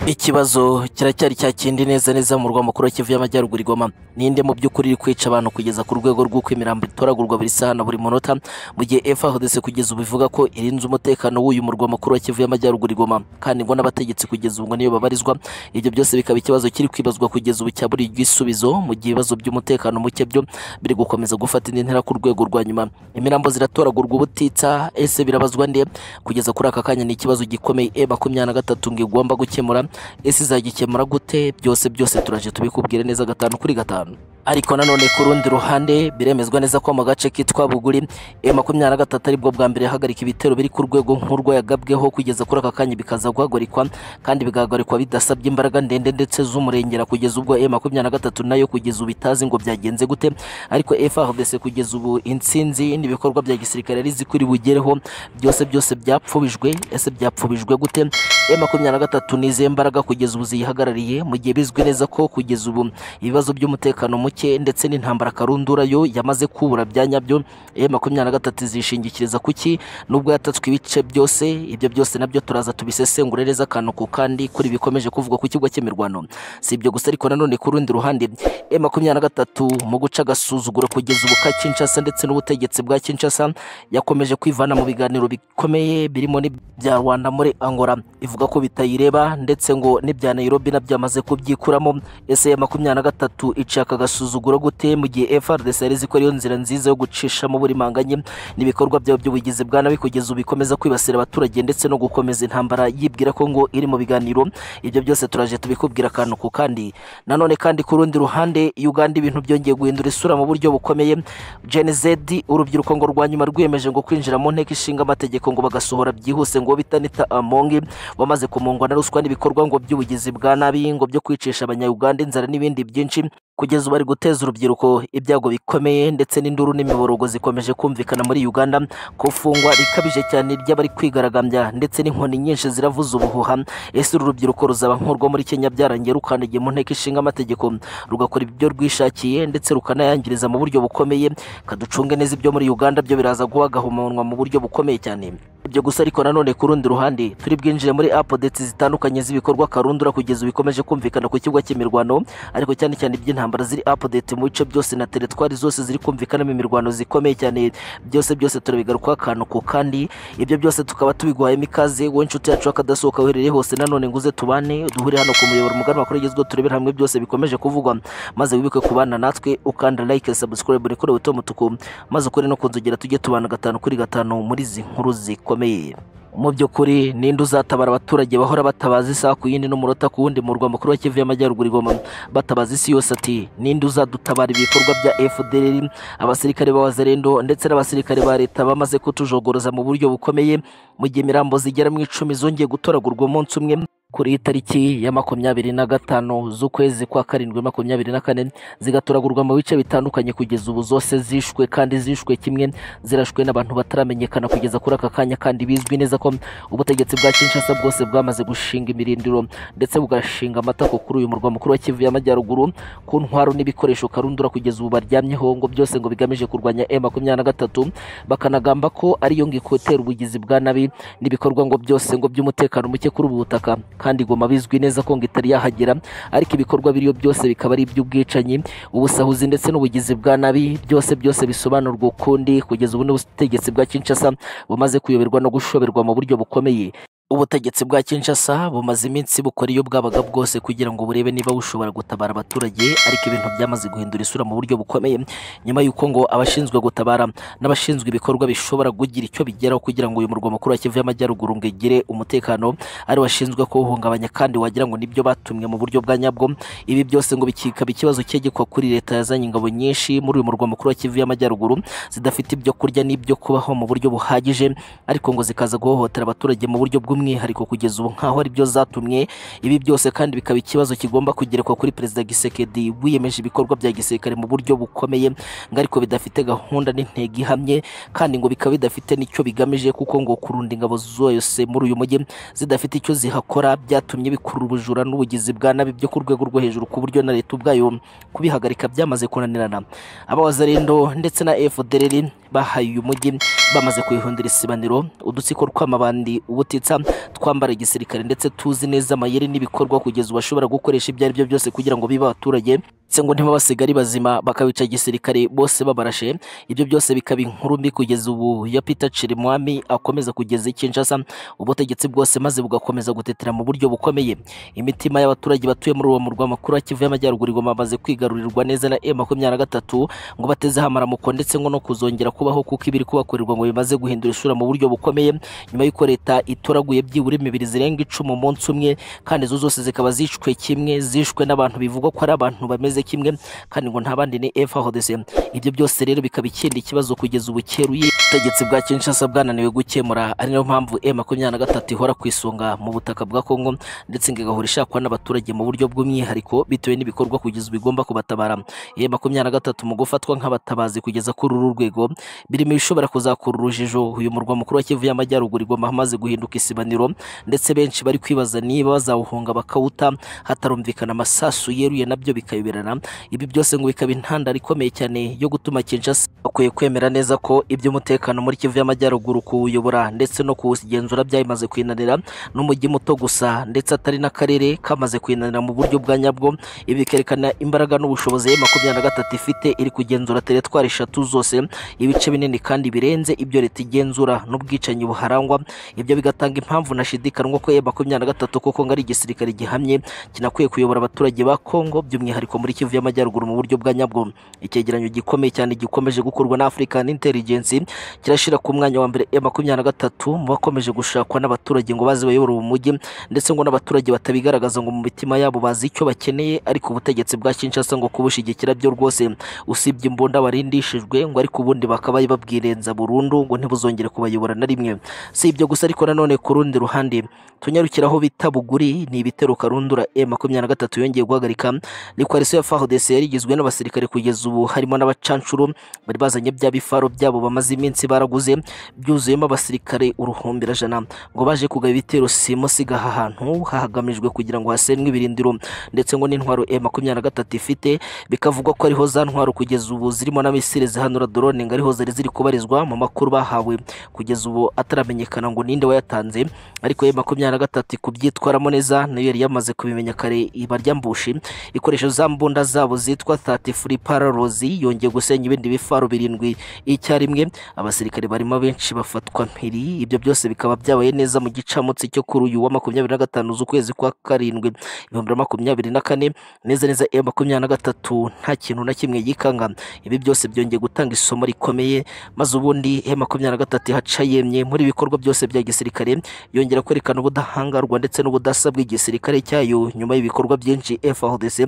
Ikibazo kiracyari cya kindi neza neza mu murwa mukuru wa Kivu y'Amajyaruguru i Goma. Ninde mu by'ukuri iri kwica abantu kugeza ku rwego rw'uko imirambo itoragurwa buri saha na buri munota, mu gihe FARDC kugeza ubu ivuga ko irinze umutekano w'uyu murwa mukuru wa Kivu y'Amajyaruguru i Goma, kandi ngo n'abategetsi kugeza ubu ngo niyo babarizwa. Ibyo byose bikaba ikibazo kiri kwibazwa kugeza ubu cyaburiye igisubizo, mu gihe ibibazo by'umutekano muke byo biri gukomeza gufata indi ntera ku rwego rwa nyuma. Imirambo ziratoragurwa ubutitsa, ese birabazwa nde? Kugeza kuri aka kanya ni ikibazo gikomeye E makumyabiri na gatatu ngo igomba gukemura ese izagikemura gute byose byose turaje tubikubwire neza gatanu kuri gatanu ariko nanone ku rundi ruhande biremezwa neza ko mu gace kitwa buguri e makumyabiri na gatatu aribwo bwa mbere hagarika ibitero biri ku rwego nk'urwo yagabweho kugeza kuri aka kanya bikaza guhagarikwa kandi bigahagarikwa bidasabye imbaraga ndende ndetse z'umurengera kugeza ubwo e makumyabiri na gatatu nayo kugeza ubu itazi ngo byagenze gute ariko FARDC kugeza ubu intsinzi n'ibikorwa bya gisirikare yari izi ko iri bugereho byose byose byapfubijwe ese byapfubijwe gute e makumyabiri na gatatu ni izihe mbaraga kugeza ubu ziyihagarariye mu gihe bizwi neza ko kugeza ubu ibibazo by'umutekano muke ndetse n'intambara karundura yo yamaze kubura bya nyabyo e makumyabiri na gatatu izishingikiriza kuki nubwo yatatswe ibice byose ibyo byose nabyo turaza tubisesengure neza akantu ku kandi kuri bikomeje kuvugwa ku kigo cy'imirwano si ibyo gusa ariko nanone ku rundi ruhande e makumyabiri na gatatu mu guca agasuzuguro kugeza ubu ka Kinshasa ndetse n'ubutegetsi bwa Kinshasa yakomeje kwivana mu biganiro bikomeye birimo n'ibya Rwanda muri Angola ivuga ko bitayireba ndetse ngo n'ibya Nairobi nabyo yamaze kubyikuramo ese makumyabiri na gatatu icaka agasuzuguro gute mu gihe FARDC yari ko ariyo nzira nziza yo gucishamo buri manganye n'ibikorwa byabo by'ubugizi bwa nabi kugeza ubu bikomeza kwibasira abaturage ndetse no gukomeza intambara yibwira ko ngo iri mu biganiro ibyo byose turaje tubikubwira akantu ku kandi nanone kandi ku rundi ruhande Uganda ibintu byongeye guhindura isura mu buryo bukomeye Gen Z urubyiruko ngo rwa nyuma rwiyemeje ngo kwinjira mu nteko ishinga amategeko ngo bagasohora byihuse ngo bitanita amongi wamaze kumungwa na ruswa n'ibikorwa ngo by'ubugizi bwa nabi ngo byo kwicisha abanyayuganda inzara n'ibindi byinshi kugeza ubu ari guteza urubyiruko ibyago bikomeye ndetse n'induru n'imiborogo zikomeje kumvikana muri Uganda kufungwa rikabije cyane ry'abari kwigaragambya ndetse n'inkoni nyinshi ziravuza ubuhuha ese uru rubyiruko ruzaba nk'urwo muri Kenya byarangiye rukandagiye mu nteko ishinga amategeko rugakora ibyo rwishakiye ndetse rukanayangiriza mu buryo bukomeye kaducunge neza ibyo muri Uganda byo biraza guhagaha umunwa mu buryo bukomeye cyane ibyo gusa ariko nanone ku rundi ruhande turi bwinjire muri apodeti zitandukanye z'ibikorwa karundura kugeza bikomeje kumvikana ku kibuga cy'imirwano ariko cyane cyane iby'intambara ziri apodeti mu bice byose na teritwari zose ziri kumvikanamo imirwano zikomeye cyane byose byose turabigarukaho akantu ku kandi ibyo byose tukaba tubiguhayemo ikaze wowe inshuti yacu akadasohoka uherereye hose nanone nguze tubane duhure hano ku muyoboro mugari makuru agezweho turebere hamwe byose bikomeje kuvugwa maze wibuke kubana natwe ukanda like subscribe nikore wito mutuku maze ukore no kunzogera tujye tubana gatanu kuri gatanu muri izi nkuru ziko bikomeye mu by'ukuri ninde uzatabara abaturage bahora batabaza isaha ku yindi n'umunota ku wundi murwa mukuru wa Kivu y'Amajyaruguru igoma batabaza isi yose ati ninde uzadutabara ibikorwa bya FDLR abasirikare b'abazerendo ndetse n'abasirikare ba leta bamaze kutujogoroza mu buryo bukomeye mu gihe imirambo zigera mu icumi zongeye gutoragurwa umunsi umwe kuri tariki ya makumyabiri na gatanu z'ukwezi kwa karindwi makumyabiri na kane zigatoragurwa mu bice bitandukanye kugeza ubu zose zishwe kandi zishwe kimwe zirashwe n'abantu bataramenyekana kugeza kuri aka kanya kandi bizwi neza ko ubutegetsi bwa Kinshasa bwose bwamaze gushinga imirindiro ndetse bugashinga amatako kuri uyu murwa mukuru wa Kivu y'Amajyaruguru ku ntwaro n'ibikoresho karundura kugeza ubu baryamyeho ngo byose ngo bigamije kurwanya M makumyabiri na gatatu bakanagamba ko ariyo ngo ikotera ubugizi bwa nabi n'ibikorwa ngo byose ngo by'umutekano muke kuri ubu butaka kandi Goma bizwi neza ko ngo itari yahagera ariko ibikorwa biriyo byose bikaba ari iby'ubwicanyi ubusahuzi ndetse n'ubugizi bwa nabi byose byose bisobanurwa ukundi kugeza ubu n'ubutegetsi bwa Kinshasa bumaze kuyoberwa no gushoberwa mu buryo bukomeye ubutegetsi bwa Kinshasa bumaze iminsi bukora iyo bwabaga bwose kugira ngo burebe niba bushobora gutabara abaturage ariko ibintu byamaze guhindura isura mu buryo bukomeye nyuma y'uko ngo abashinzwe gutabara n'abashinzwe ibikorwa bishobora kugira icyo bigeraho kugira ngo uyu murwa mukuru wa Kivu y'Amajyaruguru ngo igire umutekano ari washinzwe kuwuhungabanya kandi wagira ngo nibyo batumwe mu buryo bwa nyabwo ibi byose ngo bikikaba ikibazo cyegekwa kuri leta yazanye ingabo nyinshi muri uyu murwa mukuru wa Kivu y'Amajyaruguru zidafite ibyo kurya n'ibyo kubaho mu buryo buhagije ariko ngo zikaza guhohotera abaturage mu buryo bw by'umwihariko kugeza ubu nkaho ari byo zatumye ibi byose kandi bikaba ikibazo kigomba kugerekwa kuri perezida Gisekedi wiyemeje ibikorwa bya gisirikare mu buryo bukomeye ngo ariko bidafite gahunda n'intego ihamye kandi ngo bikaba bidafite n'icyo bigamije kuko ngo kurunda ingabo zose muri uyu mujyi zidafite icyo zihakora byatumye bikurura ubujura n'ubugizi bwa nabi byo ku rwego rwo hejuru ku buryo na leta ubwayo kubihagarika byamaze kunanirana abawazarendo ndetse na FDLR bahaye uyu mujyi bamaze kuwuhindura isibaniro udutsiko tw'amabandi ubutitsa twambara igisirikare ndetse tuzi neza amayeri n'ibikorwa kugeza ubashobora gukoresha ibyo ari byo byose kugira ngo bibe abaturage ndetse ngo ntiba basigare bazima bakabica igisirikare bose babarashe ibyo byose bikaba inkuru mbi kugeza ubu ya Peter Chirimwami akomeza kugeza i Kinshasa ubutegetsi bwose maze bugakomeza gutetera mu buryo bukomeye imitima y'abaturage batuye muri uwo murwa mukuru wa Kivu y'Amajyaruguru igoma bamaze kwigarurirwa neza na M23 ngo batezeho amaramuko ndetse ngo no kuzongera kubaho kuko ibiri kubakorerwa ngo bimaze guhindura isura mu buryo bukomeye nyuma y'uko leta itoraguye byibura imibiri zirenga icumi umunsi umwe kandi izo zose zikaba zishwe kimwe zishwe n'abantu bivugwa ko ari abantu bameze kimwe kandi ngo nta bandi ni FARDC ibyo byose rero bikaba ikindi kibazo kugeza ubu cyeruye ubutegetsi bwa Kinshasa bwananiwe gukemura ari nayo mpamvu M23 ihora ku isonga mu butaka bwa Kongo ndetse ngo igahora ishakwa n'abaturage mu buryo bw'umwihariko bitewe n'ibikorwa kugeza ubu igomba kubatabara M23 mu gufatwa nk'abatabazi kugeza kuri uru rwego birimo ibishobora kuzakura urujijo uyu murwa mukuru wa Kivu y'Amajyaruguru igomba amaze guhinduka isibaniro ndetse benshi bari kwibaza niba bazawuhunga bakawuta hatarumvikana amasasu yeruye nabyo bikayoberana ibi byose ngo bikaba intandaro ikomeye cyane yo gutuma Kinshasa bakwiye kwemera neza ko iby'umutekano muri Kivu y'Amajyaruguru kuwuyobora ndetse no kuwugenzura byayimaze kwinanira n'umujyi muto gusa ndetse atari n'akarere kamaze kwinanira mu buryo bwa nyabwo ibi bikerekana imbaraga n'ubushobozi ya makumyabiri na gatatu ifite iri kugenzura teretwari eshatu zose ibice binini kandi birenze ibyo leta igenzura n'ubwicanyi buharangwa ibyo bigatanga impamvu nashidikanywa ko ya makumyabiri na gatatu kuko ngo ari igisirikare gihamye kinakwiye kuyobora abaturage ba Kongo by'umwihariko muri Kivu y'Amajyaruguru mu buryo bwa nyabwo icyegeranyo gikomeye cyane gikomeje gukorwa na African Intelligence kirashira ku mwanya wa mbere ya makumyabiri na gatatu mu bakomeje gushakwa n'abaturage ngo baze bayobore uwo mujyi ndetse ngo n'abaturage batabigaragaza ngo mu mitima yabo bazi icyo bakeneye ariko ubutegetsi bwa Kinshasa ngo kubushigikira byo rwose usibye imbunda barindishijwe ngo ariko ubundi bakabaye babwirenza burundu ngo ntibuzongere kubayobora na rimwe si ibyo gusa ariko nanone ku rundi ruhande tunyarukiraho bita buguri ni ibitero karundura e makumyabiri na gatatu yongeye guhagarika ni coalition ya FARDC yari igizwe n'abasirikare kugeza ubu harimo n'abacanshuro bari bazanye bya bifaro byabo bamaze iminsi baraguze byuzuyemo abasirikare uruhumbirajana ngo baje kugaba ibitero simo sigaha ahantu hagamijwe kugira ngo hasenwe ibirindiro ndetse ngo n'intwaro e makumyabiri na gatatu ifite bikavugwa ko ariho za ntwaro kugeza ubu zirimo na misile zihanura drone ngo ariho zari ziri kubarizwa mu makuru bahawe kugeza ubu ataramenyekana ngo ninde wayatanze ariko e makumyabiri na gatatu kubyitwaramo neza nayo yari yamaze kubimenya kare ibarya mbushi ikoresha za mbunda zabo zitwa 33 paralozi yongeye gusenya ibindi bifaro birindwi icyarimwe abasirikare barimo benshi bafatwa mpiri ibyo byose bikaba byabaye neza mu gicamunsi cyo kuri uyu wa makumyabiri na gatanu z'ukwezi kwa karindwi ibihumbi bibiri na makumyabiri na kane neza neza M makumyabiri na gatatu nta kintu na kimwe yikanga ibi byose byongeye gutanga isomo rikomeye maze ubundi M makumyabiri na gatatu ihaca yemye muri ibikorwa byose bya gisirikare yongera kwerekana ubudahangarwa ndetse n'ubudasa bw'igisirikare cyayo nyuma y'ibikorwa byinshi FARDC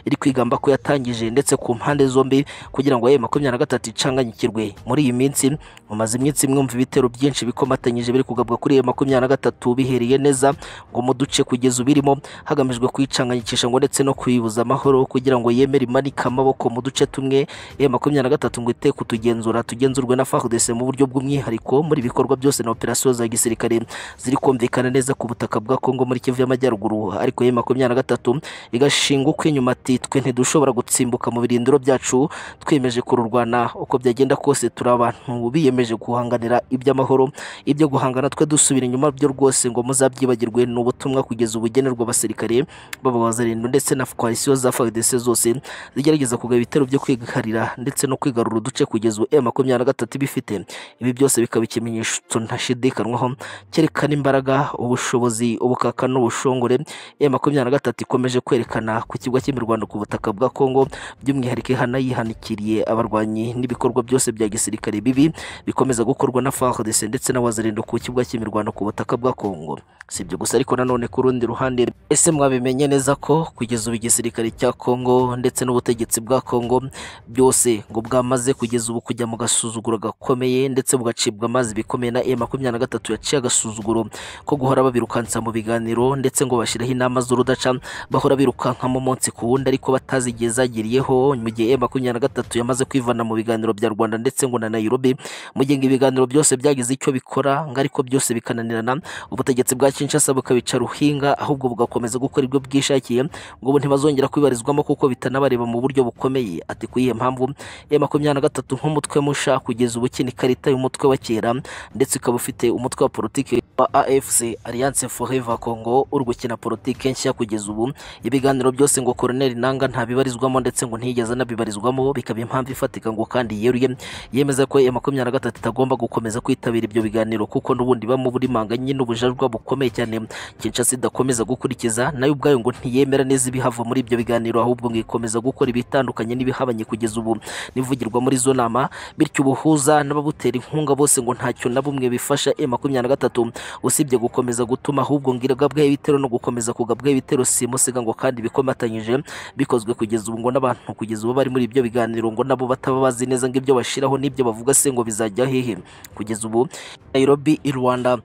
iri kwigamba ko yatangije ndetse ku mpande zombi kugira ngo ayo makumyabiri na gatatu icanganyikirwe muri iyi minsi mumaze iminsi mwumva ibitero byinshi bikomatanyije biri kugabwa kuri ayo makumyabiri na gatatu bihereye neza ngo mu duce kugeza ubirimo hagamijwe kuyicanganyikisha ngo ndetse no kuyibuza amahoro kugira ngo yemere imanike amaboko mu duce tumwe ayo makumyabiri na gatatu ngo ite kutugenzura tugenzurwe na FARDC mu buryo bw'umwihariko muri ibikorwa byose na operasiyo za gisirikare ziri kumvikana neza ku butaka bwa Kongo muri Kivu y'Amajyaruguru ariko ayo makumyabiri na gatatu igashinga uko inyuma ati twe ntidushobora gutsimbuka mu birindiro byacu twiyemeje kururwana uko byagenda kose turi abantu biyemeje guhanganira iby'amahoro ibyo guhangana twe dusubira inyuma byo rwose ngo muzabyibagirwe ni ubutumwa kugeza ubugenerwa abasirikare b'abazarindo ndetse na koalisiyo za FARDC zose zigerageza kugaba ibitero byo kwigarira ndetse no kwigarura uduce kugeza ubu M23 bifite ibi byose bikaba ikimenyetso ntashidikanywaho cyerekana imbaraga ubushobozi ubukaka n'ubushongore M23 ikomeje kwerekana ku kigo cy'imirwano ku butaka bwa Kongo by'umwihariko ihanayihanikiriye abarwanyi n'ibikorwa byose bya gisirikare bibi bikomeza gukorwa na FARDC ndetse n'abazarindo ku kibuga cy'imirwano ku butaka bwa Kongo si ibyo gusa ariko nanone ku rundi ruhande ese mwabimenye neza ko kugeza ubu igisirikare cya Kongo ndetse n'ubutegetsi bwa Kongo byose ngo bwamaze kugeza ubu kujya mu gasuzuguro gakomeye ndetse bugacibwa amazi bikomeye na M23 yaciye agasuzuguro ko guhora babirukansa mu biganiro ndetse ngo bashyiraho inama z'urudaca bahora birukankamo umunsi ku wundi ariko bat impaka zigiye zagiriyeho mu gihe makumyabiri na gatatu yamaze kwivana mu biganiro bya rwanda ndetse ngo na nairobi mu gihe ngo ibiganiro byose byagize icyo bikora ngo ariko byose bikananirana ubutegetsi bwa kinshasa bukabica ruhinga ahubwo bugakomeza gukora ibyo bwishakiye ngo ubu ntibazongera kwibarizwamo kuko bitanabareba mu buryo bukomeye ati ku iyihe mpamvu ya makumyabiri na gatatu nk'umutwe musha kugeza ubu ukina ikarita y'umutwe wa kera ndetse ukaba ufite umutwe wa politiki wa AFC Alliance Forever Congo uri gukina politiki nshya kugeza ubu ibiganiro byose ngo Colonel Nanga ntabibarizwamo ndetse ngo ntiyigeze anabibarizwamo bikaba impamvu ifatika ngo kandi yeruye yemeza ko ya makumyabiri na gatatu itagomba gukomeza kwitabira ibyo biganiro kuko n'ubundi bamo buri manganye n'ubujajwa bukomeye cyane Kinshasa idakomeza gukurikiza nayo ubwayo ngo ntiyemera neza ibihava muri ibyo biganiro ahubwo ngo ikomeza gukora ibitandukanye n'ibihabanye kugeza ubu n'ivugirwa muri zo nama bityo ubuhuza n'ababutera inkunga bose ngo ntacyo na bumwe bifasha e makumyabiri na gatatu usibye gukomeza gutuma ahubwo ngo iragabwaho ibitero no gukomeza kugabwaho ibitero si musiga ngo kandi bikomatanyije bikozwe kugeza ubu ngo n'abantu kugeza ubu bari muri ibyo biganiro ngo nabo bataba bazi neza ngo ibyo bashyiraho n'ibyo bavuga se ngo bizajya hehe kugeza ubu Nairobi i Rwanda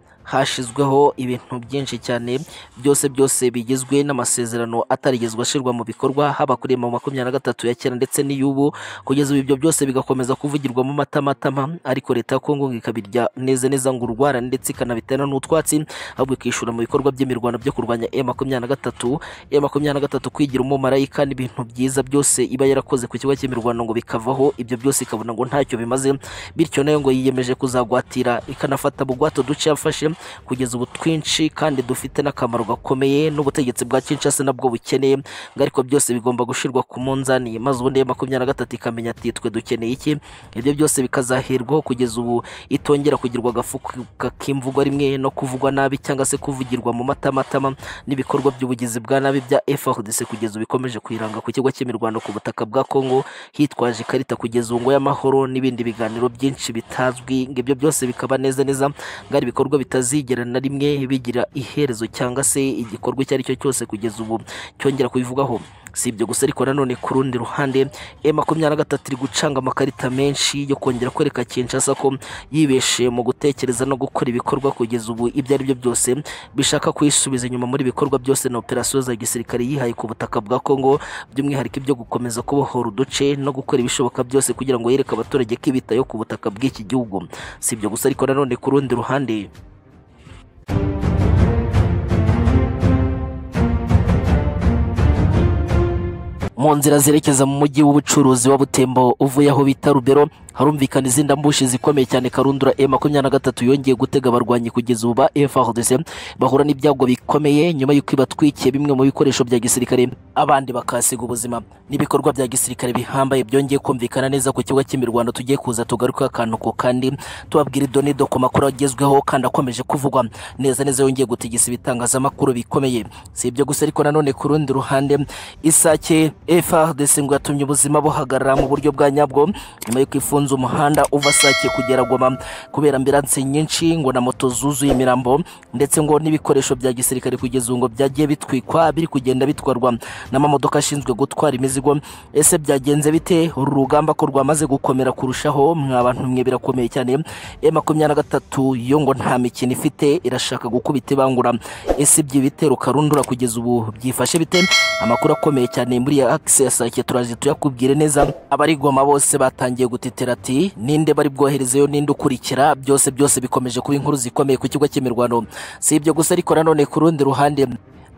hashizweho ibintu byinshi cyane byose byose bigizwe n'amasezerano atarigezwe ashyirwa mu bikorwa haba kuri mu makumyabiri na gatatu ya kera ndetse n'iy'ubu kugeza ubu ibyo byose bigakomeza kuvugirwamo amatamatama ariko leta ya kongo ngo ikabirya neza neza ngo urwara ndetse ikanabitera n'utwatsi ahubwo ikishyura mu bikorwa by'imirwano byo kurwanya e makumyabiri na gatatu e makumyabiri na gatatu kwigira umumarayika n'ibintu byiza byose iba yarakoze ku kigo cy'imirwano ngo bikavaho ibyo byose ikabona ngo ntacyo bimaze bityo nayo ngo yiyemeje kuzagwatira ikanafata bugwato duce yafashe kugeza ubu twinshi kandi dufite n'akamaro gakomeye n'ubutegetsi bwa Kinshasa nabwo bukeneye ngo ariko byose bigomba gushyirwa ku munzani maze ubundi ya makumyabiri na gatatu ikamenya ati twe dukeneye iki ibyo byose bikazahirwaho kugeza ubu itongera kugirwa agafuka k'imvugwa rimwe no kuvugwa nabi cyangwa se kuvugirwa mu matamatama n'ibikorwa by'ubugizi bwa nabi bya FARDC kugeza ubu bikomeje kwiranga ku kigo cy'imirwano ku butaka bwa Kongo hitwaje ikarita kugeza ubu y'amahoro n'ibindi biganiro byinshi bitazwi ngo ibyo byose bikaba neza neza ngo ari ibikorwa bitazi zigera na rimwe bigira iherezo cyangwa se igikorwa icyo ari cyo cyose kugeza ubu cyongera kubivugaho si ibyo gusa ariko nanone ku rundi ruhande e makumyabiri na gatatu iri gucanga amakarita menshi yo kongera kwereka Kinshasa ko yibeshe mu gutekereza no gukora ibikorwa kugeza ubu ibyo ari byo byose bishaka kuyisubiza inyuma muri ibikorwa byose na operasiyo za gisirikare yihaye ku butaka bwa Kongo by'umwihariko ibyo gukomeza kubohora uduce no gukora ibishoboka byose kugira ngo yereke abaturage ko ibitayo ku butaka bw'iki gihugu si ibyo gusa ariko nanone ku rundi ruhande mu nzira zerekeza mu mujyi w'ubucuruzi wa butembo uvuye aho bita rubero harumvikana izindi mbushi zikomeye cyane karundura e makumyabiri na gatatu yongeye gutega abarwanyi kugeza ubu ba FARDC bahura n'ibyago bikomeye nyuma y'uko ibatwikiye bimwe mu bikoresho bya gisirikare abandi bakasiga ubuzima n'ibikorwa bya gisirikare bihambaye byongeye kumvikana neza ku kigo cy'imirwano tugiye kuza tugaruka akantu ko kandi tubabwira idonido ku makuru agezweho kandi akomeje kuvugwa neza neza yongeye gutigisa ibitangazamakuru bikomeye si ibyo gusa ariko nanone ku rundi ruhande isake FARDC ngo yatumye ubuzima buhagarara mu buryo bwa nyabwo nyuma y'uko ifunze yafunze umuhanda uva Sake kugera Goma kubera ambiranse nyinshi ngo na moto zuzuye imirambo ndetse ngo n'ibikoresho bya gisirikare kugeza ubu ngo byagiye bitwikwa biri kugenda bitwarwa n'amamodoka ashinzwe gutwara imizigo ese byagenze bite uru rugamba ko rwamaze gukomera kurushaho mwa bantu mwe birakomeye cyane e makumyabiri na gatatu yo ngo nta mikino ifite irashaka gukubita ibangura ese iby'ibitero karundura kugeza ubu byifashe bite amakuru akomeye cyane muri ya akisi ya Sake turaje tuyakubwire neza abari Goma bose batangiye gutitira ati ninde bari bwoherezeyo ninde ukurikira byose byose bikomeje kuba inkuru zikomeye ku kigo cy'imirwano si ibyo gusa ariko nanone ku rundi ruhande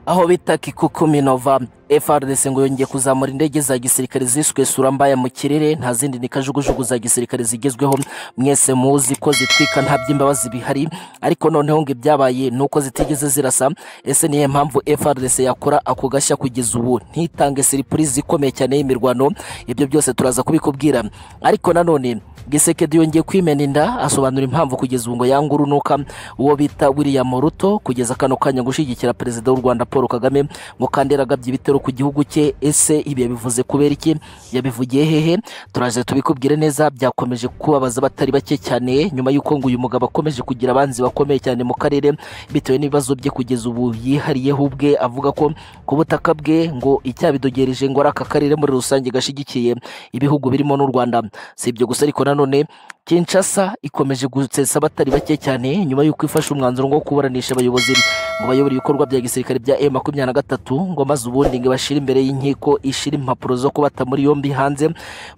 aho bita kikukuminova FRDC ngo yongeye kuzamura indege za gisirikare ziswe surambaya mu kirere nta zindi ni kajugujugu za gisirikare zigezweho mwese muzi ko zitwika nta by'imbabazi bihari ariko noneho ngo ibyabaye nuko zitigeze zirasa ese niye mpamvu FRDC yakora ako gashya kugeza ubu ntitange surprise ikomeye cyane y'imirwano ibyo byose turaza kubikubwira ariko nanone Gisekedi yongeye kwimena inda asobanura impamvu kugeza ubu ngo yanga urunuka uwo bita William Ruto kugeza kano kanya gushyigikira perezida w'u Rwanda Paul Kagame ngo kandi yaragabye ibitero ku gihugu cye ese ibi yabivuze kubera iki yabivugiye hehe turaje tubikubwire neza byakomeje kubabaza abatari bake cyane nyuma y'uko ngo uyu mugabo akomeje kugira abanzi bakomeye cyane mu karere bitewe n'ibibazo bye kugeza ubu yihariyeho ubwe avuga ko ku butaka bwe ngo icyabidogereje ngo ari aka karere muri rusange gashyigikiye ibihugu birimo n'u Rwanda si ibyo gusa ariko nanone Kinshasa ikomeje gutsetsa abatari bake cyane nyuma y'uko ifashe umwanzuro ngo kuburanisha abayobozi mu bayobora ibikorwa bya gisirikare bya M23 ngo maze ubundi ngo bashire imbere y'inkiko ishira impapuro zo kubata muri yombi hanze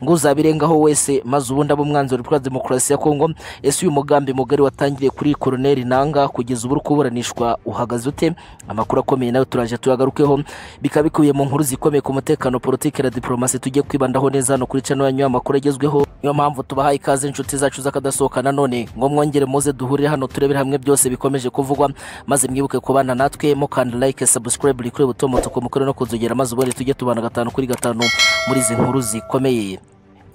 ngo uzabirengaho wese maze ubundi abo umwanzuro kuri demokarasi ya Kongo ese uyu mugambi mugari watangiriye kuri Colonel Nanga kugeza ubu kuburanishwa uhagaze ute amakuru akomeye nayo turaje tuyagarukeho bikaba bikubiye mu nkuru zikomeye ku mutekano politike na diplomasi tujye kwibandaho neza hano kuri channel yanyu amakuru agezweho niyo mpamvu tubahaye ikaze inshuti zacu z'akadasohoka nanone ngo mwongere muze duhurire hano turebere hamwe byose bikomeje kuvugwa maze mwibuke kubana natwe mukanda like subscribe kuri buto mutuku mukore no kuzogera maze ubundi tujye tubana gatanu kuri gatanu muri izi nkuru zikomeye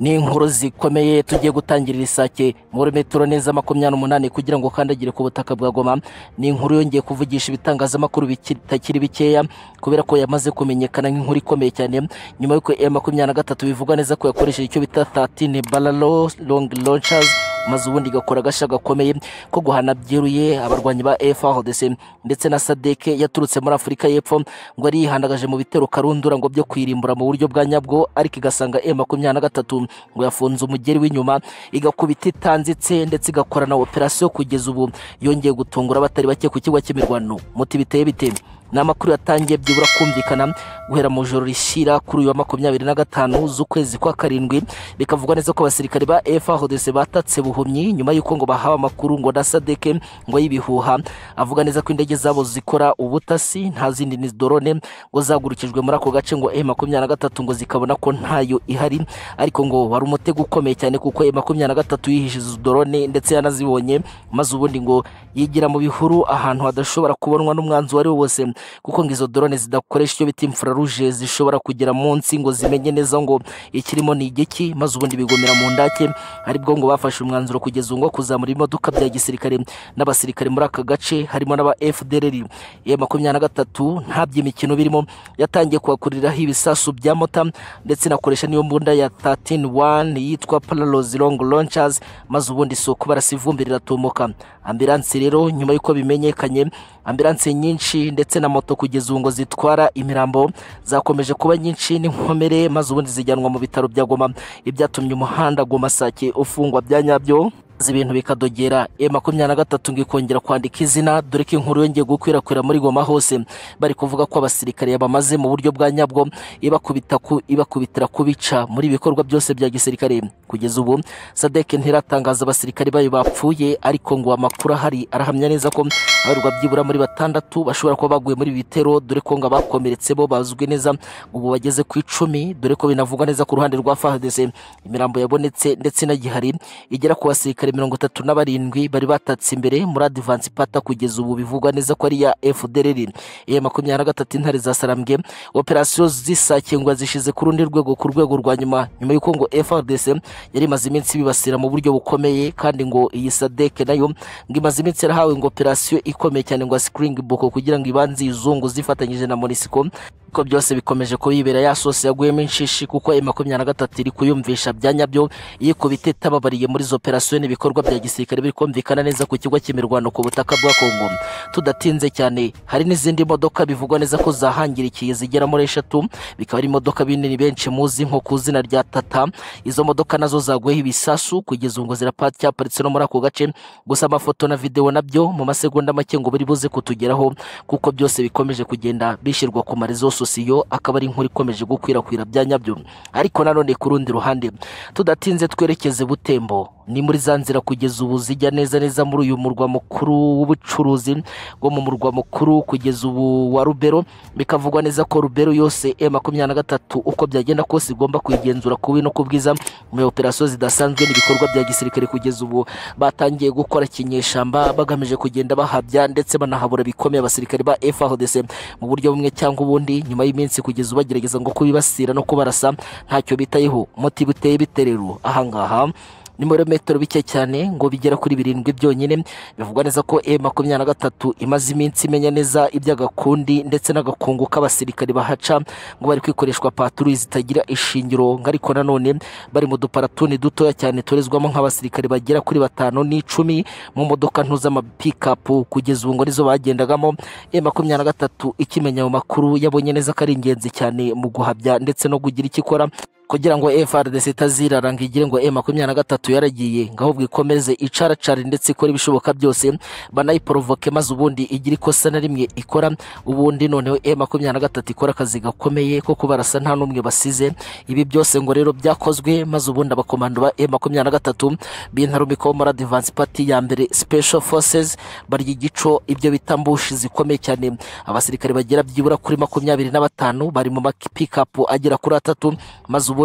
ni inkuru zikomeye tugiye gutangirira isake muri metero neza makumyabiri n'umunani kugira ngo ukandagire ku butaka bwa goma ni inkuru yongeye kuvugisha ibitangazamakuru bitakiri bikeya kubera ko yamaze kumenyekana nk'inkuru ikomeye cyane nyuma y'uko M makumyabiri na gatatu bivuga neza ko yakoresheje icyo bita tatine baralo long launchers maze ubundi igakora agashya gakomeye ko guhana byeruye abarwanyi ba FARDC ndetse na sadeke yaturutse muri afurika y'epfo ngo yari yihandagaje mu bitero karundura ngo byo kwirimbura mu buryo bwa nyabwo ariko igasanga M makumyabiri na gatatu ngo yafunze umugeri w'inyuma igakubita itanzitse ndetse igakorana operasiyo kugeza ubu yongeye gutungura abatari bake ku kigo cy'imirwano muti biteye bite ni amakuru yatangiye byibura kumvikana guhera mu joro rishyira kuri uyu wa makumyabiri na gatanu z'ukwezi kwa karindwi bikavugwa neza ko abasirikare ba FARDC batatse buhumyi nyuma y'uko ngo bahawe amakuru ngo na sadeke ngo y'ibihuha avuga neza ko indege zabo zikora ubutasi nta zindi ni drone ngo zagurukijwe muri ako gace ngo M makumyabiri na gatatu ngo zikabona ko ntayo ihari ariko ngo wari umutego ukomeye cyane kuko M makumyabiri na gatatu yihishe izo drone ndetse yanazibonye maze ubundi ngo yigira mu bihuru ahantu hadashobora kubonwa n'umwanzi uwo ari we wose kuko ngo izo drone zidakoresha icyo bita infrarouge zishobora kugera munsi ngo zimenye neza ngo ikirimo ni igiki maze ubundi bigomera mu ndake aribwo ngo bafashe umwanzuro kugeza ubu ngo kuzamura imodoka bya gisirikare n'abasirikare muri aka gace harimo n'aba FDLR ya makumyabiri na gatatu nta by'imikino birimo yatangiye kuhakuriraho ibisasu bya mota ndetse inakoresha n'iyo mbunda ya 131 yitwa Parallels Long Launchers maze ubundi isoko barasivumbi riratumuka ambulance rero nyuma y'uko bimenyekanye ambulance nyinshi ndetse na moto kugeza ubu ngo zitwara imirambo zakomeje kuba nyinshi n'inkomere maze ubundi zijyanwa mu bitaro bya Goma ibyatumye umuhanda Goma Sake ufungwa bya nyabyo ibintu bikadogera e makumyabiri na gatatu ngo ikongera kwandika izina dore ko inkuru yongeye gukwirakwira muri goma hose bari kuvuga ko abasirikare bamaze mu buryo bwa nyabwo ibakubita ku ibakubitira kubica muri ibikorwa byose bya gisirikare kugeza ubu sadeke ntiratangaza abasirikare bayo bapfuye ariko ngo amakuru ahari arahamya neza ko abarwa byibura muri batandatu bashobora kuba baguye muri ibi bitero dore ko ngo abakomeretse bo bazwi neza ubu bageze ku icumi dore ko binavugwa neza ku ruhande rwa fahadese imirambo yabonetse ndetse inagihari igera ku basirikare mirongo itatu na barindwi bari batatse imbere muri adivansi pata kugeza ubu bivugwa neza ko ari iya FDLR iya makumyabiri na gatatu intare za sarambwe operasiyo zisakingwa zishize ku rundi rwego ku rwego rwa nyuma nyuma y'uko ngo FRDC yari imaze iminsi bibasira mu buryo bukomeye kandi ngo iyi sadeke nayo ngo imaze iminsi yarahawe ngo operasiyo ikomeye cyane ngo sikiringi boko kugira ngo ibanze izungu zifatanyije na monisiko ko byose bikomeje kubibera ya sose yaguyemo inshishi kuko ayo makumyabiri na gatatu iri kuyumvisha bya nyabyo yikubita itababariye muri izo operasiyo n'ibikorwa bya gisirikare biri kumvikana neza ku kigo cy'imirwano ku butaka bwa Kongo tudatinze cyane hari n'izindi modoka bivugwa neza ko zahangirikiye zigera muri eshatu bikaba ari imodoka binini benshi muzi nko ku izina rya tata izo modoka nazo zaguyeho ibisasu kugeza ubu ngo ziracyaparitse no muri ako gace gusa amafoto na videwo nabyo mu masegonda make ngo biri buze kutugeraho kuko byose bikomeje kugenda bishyirwa ku marezo sosiyo akaba ari inkuru ikomeje gukwirakwira bya nyabyo ariko nanone ku rundi ruhande tudatinze twerekeze butembo ni muri za nzira kugeza ubu zijya neza neza muri uyu murwa mukuru w'ubucuruzi wo mu murwa mukuru kugeza ubu wa rubero bikavugwa neza ko rubero yose e makumyabiri na gatatu uko byagenda kose igomba kuyigenzura ku no ku bwiza muri operasiyo zidasanzwe n'ibikorwa bya gisirikare kugeza ubu batangiye gukora kinyeshamba bagamije kugenda bahabya ndetse banahabura bikomeye abasirikare ba FARDC mu buryo bumwe cyangwa ubundi nyuma y'iminsi kugeza bagerageza ngo kubibasira no kubarasa ntacyo bitayeho muti buteye biterero ahangaha ni muri metero bike cyane ngo bigera kuri birindwi byonyine bivugwa neza ko M makumyabiri na gatatu imaze iminsi imenya neza iby'agakundi ndetse n'agakungu k'abasirikare bahaca ngo bari kwikoreshwa patrouille zitagira ishingiro ngo ariko nanone bari mu duparatuni dutoya cyane torezwamo nk'abasirikare bagera kuri batanu n'icumi mu modoka nto z'amapikapu kugeza ubu ngo nizo bagendagamo M makumyabiri na gatatu ikimenya mu makuru yabonye neza ko ari ingenzi cyane mu guhabya ndetse no kugira icyo ikora kugira ngo FRDC itazirara ngo igire ngo M23 yaragiye ngo ahubwo ikomeze icaracara ndetse ikore ibishoboka byose banayiporovoke maze ubundi igira ikosa na rimwe ikora ubundi noneho M23 ikora akazi gakomeye ko kubarasa nta n'umwe basize ibi byose ngo rero byakozwe maze ubundi abakomando ba M23 bintarumikaho muri Advance Party ya mbere Special Forces barya igico ibyo bita mbushi zikomeye cyane abasirikare bagera byibura kuri makumyabiri na batanu bari mu mapikapu agera kuri atatu maze ubundi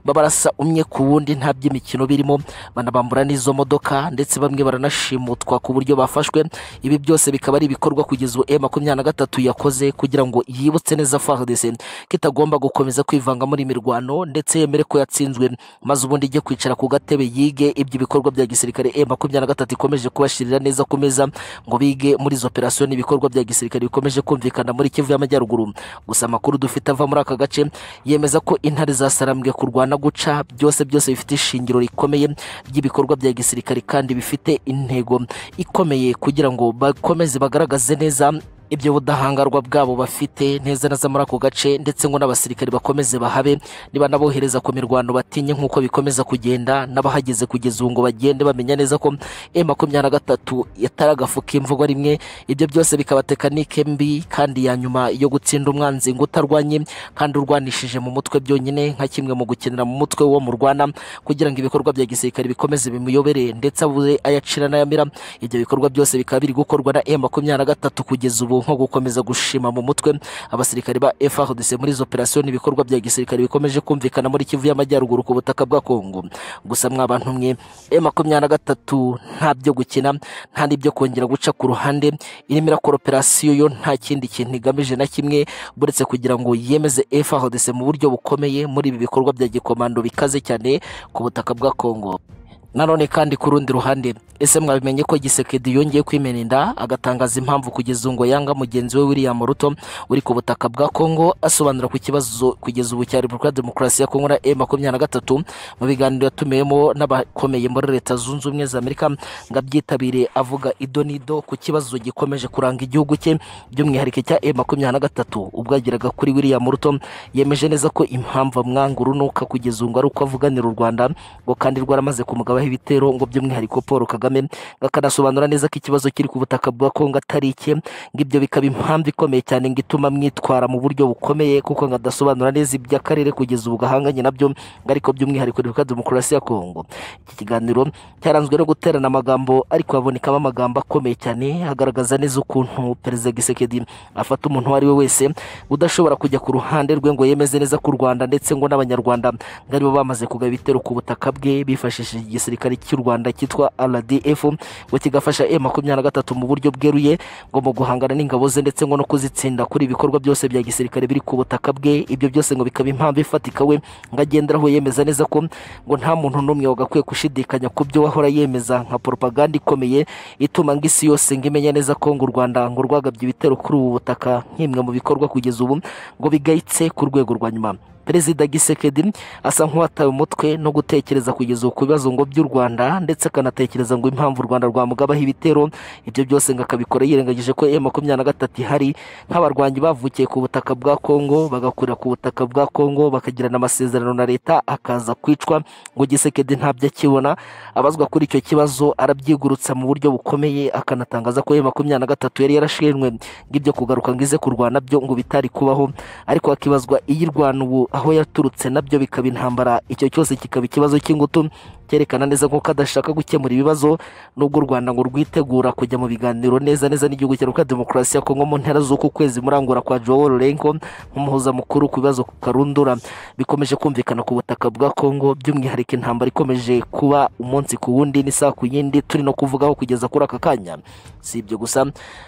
babarasa umwe ku wundi nta by'imikino birimo banabambura n'izo modoka ndetse bamwe baranashimutwa ku buryo bafashwe ibi byose bikaba ari ibikorwa kugeza ubu M23 yakoze kugira ngo yibutse neza FARDC ko itagomba gukomeza kwivanga muri mirwano ndetse yemere ko yatsinzwe maze ubundi ijye kwicara ku gatebe yige ibyo bikorwa bya gisirikare M23 ikomeje kubashirira neza ku meza ngo bige muri izo operasiyo n'ibikorwa bya gisirikare bikomeje kumvikana muri Kivu y'Amajyaruguru gusa amakuru dufite ava muri aka gace yemeza ko intare zasarambwe kurwana guca byose byose bifite ishingiro rikomeye ry'ibikorwa bya gisirikare kandi bifite intego ikomeye kugira ngo bakomeze bagaragaze neza ibyo budahangarwa bwabo bafite neza neza muri ako gace ndetse ngo n'abasirikare bakomeze bahabe niba nabohereza ku mirwano batinye nk'uko bikomeza kugenda n'abahageze kugeza ubu ngo bagende bamenya neza ko M23 yatari agafu k'imvugo rimwe ibyo byose bikaba tekanike mbi kandi ya nyuma yo gutsinda umwanzi ngo utarwanye kandi urwanishije mu mutwe byonyine nka kimwe mu gukenera mu mutwe wo murwana kugira ngo ibikorwa bya gisirikare bikomeze bimuyobere ndetse abuze ayacira n'ayamira ibyo bikorwa byose bikaba biri gukorwa na M23 kugeza ubu nko gukomeza gushima mu mutwe abasirikare ba FARDC muri izo operasiyo n'ibikorwa bya gisirikare bikomeje kumvikana muri Kivu y'Amajyaruguru ku butaka bwa Kongo gusa mwa bantu mwe M23 nta byo gukina nta n'ibyo kongera guca ku ruhande irimo irakora operasiyo yo nta kindi kintu igamije na kimwe buretse kugira ngo yemeze FARDC mu buryo bukomeye muri ibi bikorwa bya gikomando bikaze cyane ku butaka bwa Kongo nanone kandi ku rundi ruhande ese mwabimenye ko gisekedi yongeye kwimena inda agatangaza impamvu kugeza ngo yanga mugenzi we william ruto uri ku butaka bwa congo asobanura ku kibazo kugeza ubu cya repubulika demokarasi ya kongo na e makumyabiri na gatatu mu biganiro yatumiwemo n'abakomeye muri leta zunze ubumwe za amerika ngo abyitabire avuga ido n'ido ku kibazo gikomeje kuranga igihugu cye by'umwihariko cya e makumyabiri na gatatu ubwo yageraga kuri william ruto yemeje neza ko impamvu amwanga urunuka kugeza ubu ngo ari uko avuganira u rwanda ngo kandi rwaramaze kumugaba ibitero ngo by'umwihariko Paul Kagame akanasobanura neza ko ikibazo kiri ku butaka bwa Kongo atari icye ngo ibyo bikaba impamvu ikomeye cyane ngo ituma mwitwara mu buryo bukomeye kuko ngo adasobanura neza iby'akarere kugeza ubu gahanganye nabyo ngo ariko by'umwihariko Repubulika Demokarasi ya Kongo iki kiganiro cyaranzwe no guterana amagambo ariko habonekamo amagambo akomeye cyane agaragaza neza ukuntu Perezida Gisekedi afata umuntu uwo ari we wese udashobora kujya ku ruhande rwe ngo yemeze neza ku Rwanda ndetse ngo n'abanyarwanda ngo aribo bamaze kugaba ibitero ku butaka bwe bifashishije igisirikare gisirikare cy'u Rwanda cyitwa RDF ngo kigafasha M23 mu buryo bweruye ngo mu guhangana n'ingabo ze ndetse ngo no kuzitsinda kuri ibikorwa byose bya gisirikare biri ku butaka bwe ibyo byose ngo bikaba impamvu ifatika we ngo agenderaho yemeza neza ko ngo nta muntu n'umwe wagakwiye gushidikanya ku byo wahora yemeza nka propaganda ikomeye ituma ngo isi yose ngo imenya neza ko ngo u Rwanda ngo rwagabye ibitero kuri ubu butaka nk'imwe mu bikorwa kugeza ubu ngo bigayitse ku rwego rwa nyuma perezida gisekedi asa nk'uwatawe umutwe no gutekereza kugeza ku bibazo ngo by'u rwanda ndetse akanatekereza ngo impamvu u rwanda rwamugabaho ibitero ibyo byose ngo akabikora yirengagije ko e makumyabiri na gatatu ihari nk'abarwanyi bavukiye ku butaka bwa kongo bagakurira ku butaka bwa kongo bakagirana amasezerano na leta akaza kwicwa ngo gisekedi ntabyo akibona abazwa kuri icyo kibazo arabyigurutsa mu buryo bukomeye akanatangaza ko e makumyabiri na gatatu yari yarashinzwe ngo ibyo kugaruka ngo ize kurwana byo ngo bitari kubaho ariko hakibazwa iyi rwana ubu aho yaturutse nabyo bikaba intambara icyo cyose kikaba ikibazo cy'ingutu cyerekana neza nk'uko adashaka gukemura ibibazo n'ubwo u rwanda ngo rwitegura kujya mu biganiro neza neza n'igihugu cya repubulika demokarasi ya kongo mu ntera z'uku kwezi murangura kwa joel renko nk'umuhuza mukuru ku bibazo karundura bikomeje kumvikana ku butaka bwa kongo by'umwihariko intambara ikomeje kuba umunsi ku wundi n'isaha ku yindi turi no kuvugaho kugeza kuri aka kanya si ibyo gusa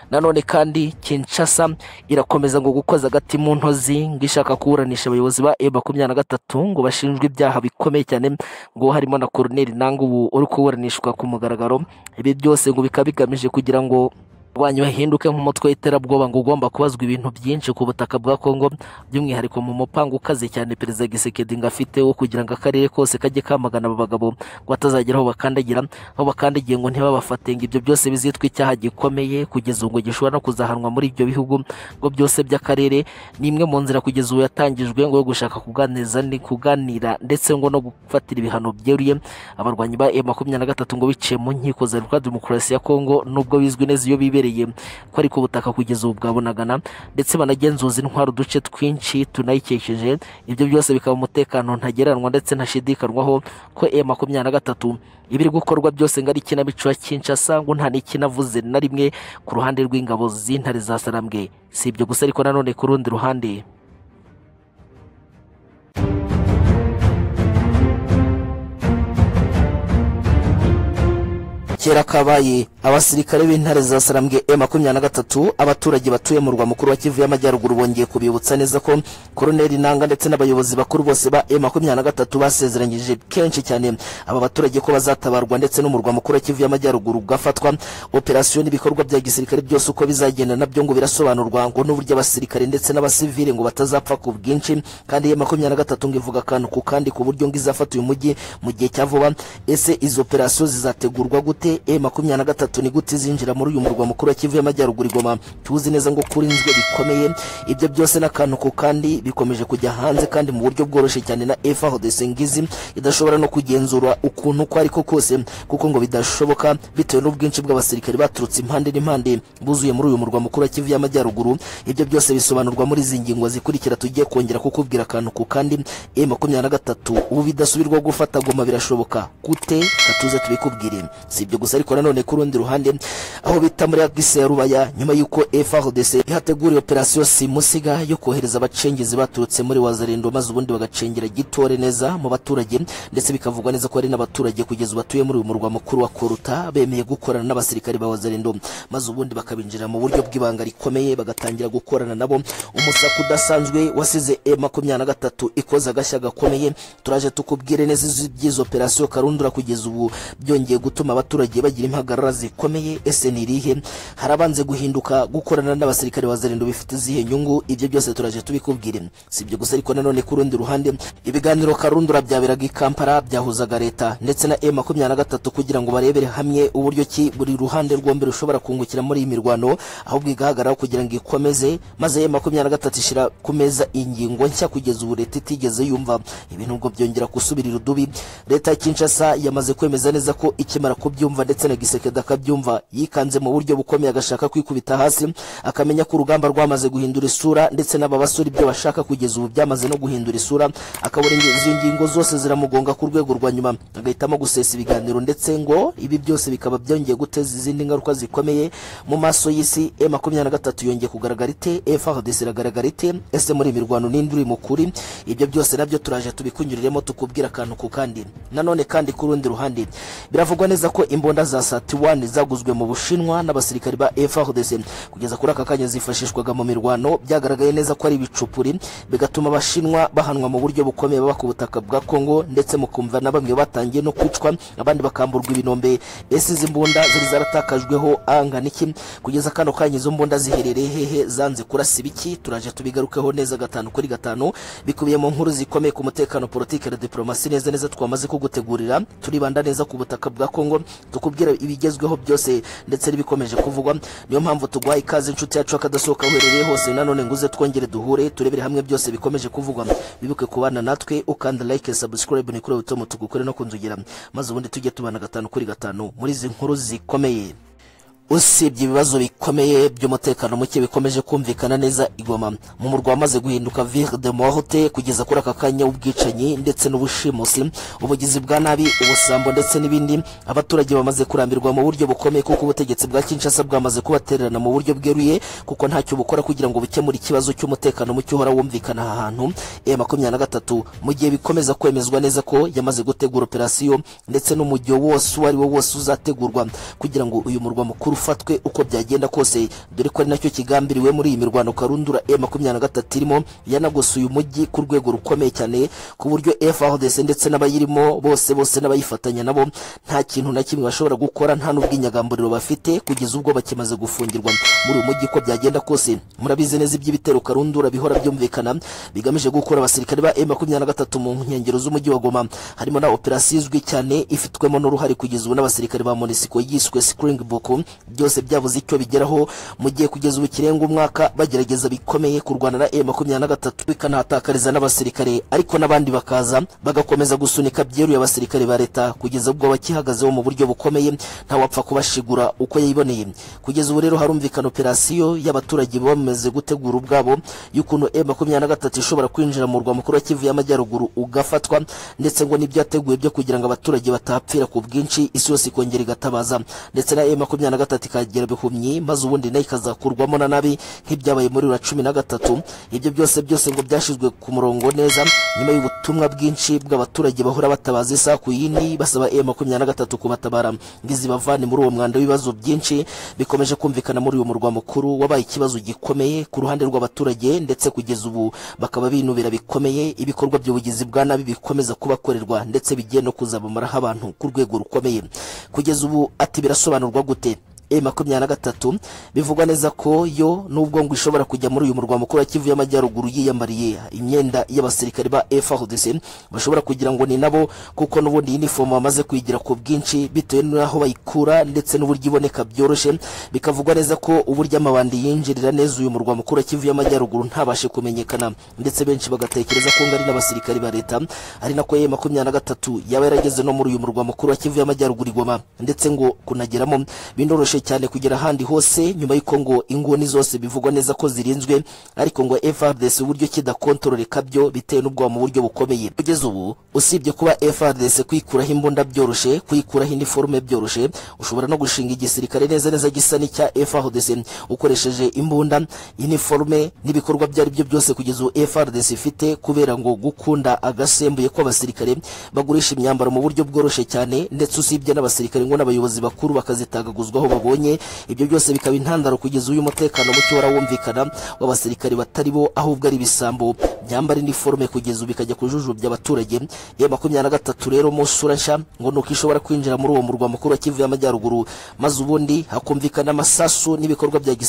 nanone kandi kinshasa irakomeza ngo gukoza agati mu ntozi ngo ishaka kuburanisha abayobozi ba e makumyabiri na gatatu ngo bashinjwe ibyaha bikomeye cyane ngo harimo na Colonel Nangu ubu uri kuburanishwa ku mugaragaro ibi byose ngo bikaba bigamije kugira ngo abarwanyi bahinduke nk'umutwe w'iterabwoba ngo ugomba kubazwa ibintu byinshi ku butaka bwa Kongo by'umwihariko mu mupanga ukaze cyane perezida Gisekedi ngo afite wo kugira ngo akarere kose kajye kamagana aba bagabo ngo atazagera aho bakandagira aho bakandagiye ngo ntibabafate ngo ibyo byose bizitwa icyaha gikomeye kugeza ubu ngo gishobora no kuzahanwa muri ibyo bihugu ngo byose by'akarere ni imwe mu nzira kugeza ubu yatangijwe ngo yo gushaka kuganiriza ni kuganira ndetse ngo no gufatira ibihano byeruye abarwanyi ba M makumyabiri na gatatu ngo biciye mu nkiko za Repubulika Demokarasi ya Kongo nubwo bizwi neza iyo bibereye ko ariko ubutaka kugeza ubu bwabonagana ndetse banagenzuza intwaro uduce twinshi tunayikesheje ibyo byose bikaba umutekano ntagereranwa ndetse ntashidikanwaho ko M makumyabiri na gatatu ibiri gukorwa byose ngo ari ikinamico ya Kinshasa ngo nta n'ikinavuze na rimwe ku ruhande rw'ingabo z'intare za Sarambwe si ibyo gusa ariko nanone ku rundi ruhande kera kabaye abasirikare b'intare za sarambwe e makumyabiri na gatatu abaturage batuye mu murwa mukuru wa kivu y'amajyaruguru bongeye kubibutsa neza ko koroneli nanga ndetse n'abayobozi bakuru bose ba e makumyabiri na gatatu basezeranyije kenshi cyane aba baturage ko bazatabarwa ndetse n'umurwa mukuru wa kivu y'amajyaruguru ugafatwa operasiyo n'ibikorwa bya gisirikare byose uko bizagenda nabyo ngo birasobanurwa ngo n'uburyo abasirikare ndetse n'abasivile ngo batazapfa ku bwinshi kandi e makumyabiri na gatatu ngo ivuga akantu ku kandi ku buryo ngo izafata uyu mujyi mu gihe cya vuba ese izo operasiyo zizategurwa gute e makumyabiri na gatatu ni gute zinjira muri uyu murwa mukuru wa kivu y'amajyaruguru igoma tuzi neza ngo kurinzwe bikomeye ibyo byose n'akantu ku kandi bikomeje kujya hanze kandi mu buryo bworoshye cyane na efa hodesengizi idashobora no kugenzura ukuntu uko ariko kose kuko ngo bidashoboka bitewe n'ubwinshi bw'abasirikare baturutse impande n'impande buzuye muri uyu murwa mukuru wa kivu y'amajyaruguru ibyo byose bisobanurwa muri izi ngingo zikurikira tugiye kongera kukubwira akantu ku kandi e makumyabiri na gatatu ubu bidasubirwa gufata goma birashoboka gute katuze tubikubwire si ibyo gusa ariko nanone ku rundi ruhande aho bita muri agise ya rubaya nyuma y'uko FRDC ihateguriye operasiyo simusiga yo kohereza abacengezi baturutse muri wazarendo maze ubundi bagacengera gitore neza mu baturage ndetse bikavugwa neza ko hari n'abaturage kugeza batuye muri uyu murwa mukuru wa Koruta bemeye gukorana n'abasirikare ba wazarendo maze ubundi bakabinjira mu buryo bw'ibanga rikomeye bagatangira gukorana nabo umusaka udasanzwe wasize M23 ikoze agashya gakomeye turaje tukubwire neza izo operasiyo karundura kugeza ubu byongeye gutuma abaturage abaturage bagira impagarara zikomeye ese ni irihe harabanze guhinduka gukorana n'abasirikare ba zerendo bifite izihe nyungu ibyo byose turaje tubikubwire si ibyo gusa ariko nanone ku rundi ruhande ibiganiro karundura byaberaga i kampala byahuzaga leta ndetse na e makumyabiri na gatatu kugira ngo barebere hamwe uburyo ki buri ruhande rwombi rushobora kungukira muri iyi mirwano ahubwo igahagararaho kugira ngo ikomeze maze e makumyabiri na gatatu ishyira ku meza ingingo nshya kugeza ubu leta itigeze yumva ibintu ubwo byongera gusubirira udubi leta ya kinshasa yamaze kwemeza neza ko ikimara kubyumva abyumva ndetse na gisekedi akabyumva yikanze mu buryo bukomeye agashaka kwikubita hasi akamenya ko urugamba rwamaze guhindura isura ndetse n'aba basore ibyo bashaka kugeza ubu byamaze no guhindura isura akabona izo ngingo zose ziramugonga ku rwego rwa nyuma agahitamo gusesa ibiganiro ndetse ngo ibi byose bikaba byongeye guteza izindi ngaruka zikomeye mu maso y'isi e makumyabiri na gatatu yongeye kugaragara ite efrdc iragaragara ite ese muri imirwano n'indi uri mukuri ibyo byose nabyo turaje tubikunyuriremo tukubwira akantu ku kandi nanone kandi ku rundi ruhande biravugwa neza ko imbo imbunda za satiwani zaguzwe mu bushinwa n'abasirikari ba FARDC kugeza kuri aka kanya zifashishwaga mu mirwano byagaragaye neza ko ari ibicupuri bigatuma abashinwa bahanwa mu buryo bukomeye baba ku butaka bwa Kongo ndetse mukumva na bamwe batangiye no kwicwa abandi bakamburwa ibinombe ese izi mbunda zari zaratakajweho anga niki kugeza kano kanya izo mbunda ziherereye hehe zanze kurasa ibiki turaje tubigarukeho neza gatanu kuri gatanu bikubiye mu nkuru zikomeye ku mutekano politike na diplomasi neza neza twamaze kugutegurira turibanda neza ku butaka bwa Kongo tukubwira ibigezweho byose ndetse n'ibikomeje kuvugwa niyo mpamvu tuguhaye ikaze inshuti yacu akadasohoka uherereye hose nanone nguze twongere duhure turebere hamwe byose bikomeje kuvugwa bibuke kubana natwe ukanda like subscribe ni kuri utomo tugukore no kunzugira maze ubundi tujye tubana gatanu kuri gatanu muri izi nkuru zikomeye usibye ibibazo bikomeye by'umutekano muke bikomeje kumvikana neza igoma mu murwa wamaze guhinduka ville de morte kugeza kuri aka kanya w'ubwicanyi ndetse n'ubushimusi ubugizi bwa nabi ubusambo ndetse n'ibindi abaturage bamaze kurambirwa mu buryo bukomeye kuko ubutegetsi bwa kinshasa bwamaze kubatererana mu buryo bweruye kuko ntacyo bukora kugira ngo bukemure ikibazo cy'umutekano muke uhora wumvikana aha hantu e makumyabiri na gatatu mu gihe bikomeza kwemezwa neza ko yamaze gutegura operasiyo ndetse n'umujyo wose uwo ari wo wose uzategurwa kugira ngo uyu murwa mukuru ufatwe uko byagenda kose dore ko ari nacyo kigambiriwe muri iyi mirwano karundura e makumyabiri na gatatu irimo yanagosuye umujyi ku rwego rukomeye cyane ku buryo FARDC ndetse n'abayirimo bose bose n'abayifatanya nabo nta kintu na kimwe bashobora gukora nta n'ubwinyagamburiro bafite kugeza ubwo bakimaze gufungirwa muri uyu mujyi uko byagenda kose murabizi neza iby'ibitero karundura bihora byumvikana bigamije gukura abasirikare ba M23 mu nkengero z'umujyi wa Goma harimo na operasiyo izwi cyane ifitwemo n'uruhare kugeza ubu n'abasirikare ba MONUSCO yiswe Springbok byose byabuze icyo bigeraho mu gihe kugeza ubu kirenga umwaka bagerageza bikomeye kurwana na M23 ikanahatakariza n'abasirikare ariko n'abandi bakaza bagakomeza gusunika byeruye abasirikare ba leta kugeza ubwo bakihagazeho mu buryo bukomeye nta wapfa kubashigura uko yiboneye kugeza ubu rero harumvikana operasiyo y'abaturage bamaze gutegura ubwabo y'ukuntu M23 ishobora kwinjira mu murwa mukuru wa Kivu y'Amajyaruguru ugafatwa ndetse ngo n'ibyateguwe byo kugira ngo abaturage batapfira ku bwinshi isi yose ikongera igatabaza ndetse na M23 ikagera bihumyi maze ubundi nayo ikazakurwamo na nabi nk'ibyabaye muri ura cumi na gatatu ibyo byose byose ngo byashyizwe ku murongo neza nyuma y'ubutumwa bwinshi bw'abaturage bahora batabaza isaha ku yindi basaba M23 kubatabara ngo izibavane muri uwo mwanda w'ibibazo byinshi bikomeje kumvikana muri uyu murwa mukuru wabaye ikibazo gikomeye ku ruhande rw'abaturage ndetse kugeza ubu bakaba binubira bikomeye ibikorwa by'ubugizi bwa nabi bikomeza kubakorerwa ndetse bigiye no kuzabamaraho abantu ku rwego rukomeye kugeza ubu ati birasobanurwa gute e makumyabiri na gatatu bivugwa neza ko yo nubwo ngo ishobora kujya muri uyu murwa mukuru wa Kivu y'Amajyaruguru yiyambariye imyenda y'abasirikare ba FARDC bashobora kugira ngo ni nabo kuko n'ubundi uniform bamaze kuyigira ku bwinshi bitewe n'aho bayikura ndetse n'uburyo iboneka byoroshye bikavugwa neza ko uburyo amabandi yinjirira neza uyu murwa mukuru wa Kivu y'Amajyaruguru ntabashe kumenyekana ndetse benshi bagatekereza ko ngo ari n'abasirikare ba leta ari nako e makumyabiri na gatatu yaba yarageze no muri uyu murwa mukuru wa Kivu y'Amajyaruguru i Goma ndetse ngo kunageramo bindoroshe byoroshye cyane kugera ahandi hose nyuma y'uko ngo inguni zose bivugwa neza ko zirinzwe ariko ngo FRDC uburyo kidakontororeka byo bitewe n'ubwoba mu buryo bukomeye kugeza ubu usibye kuba FRDC kwikuraho imbunda byoroshye kwikuraho iniforume byoroshye ushobora no gushinga igisirikare neza neza gisa n'icya FRDC ukoresheje imbunda iniforume n'ibikorwa ibyo ari byo byose kugeza ubu FRDC ifite kubera ngo gukunda agasembuye kw'abasirikare bagurisha imyambaro mu buryo bworoshye cyane ndetse usibye n'abasirikare ngo n'abayobozi bakuru bakazitagaguzwaho babo babonye ibyo byose bikaba intandaro kugeza uyu mutekano muke warawumvikana w'abasirikare batari bo ahubwo ari ibisambo byambara iniforume kugeza ubu bikajya kujujubya abaturage ya makumyabiri na gatatu rero mu sura nshya ngo nuko ishobora kwinjira muri uwo murwa mukuru wa Kivu y'Amajyaruguru maze ubundi hakumvikana amasasu n'ibikorwa bya gis-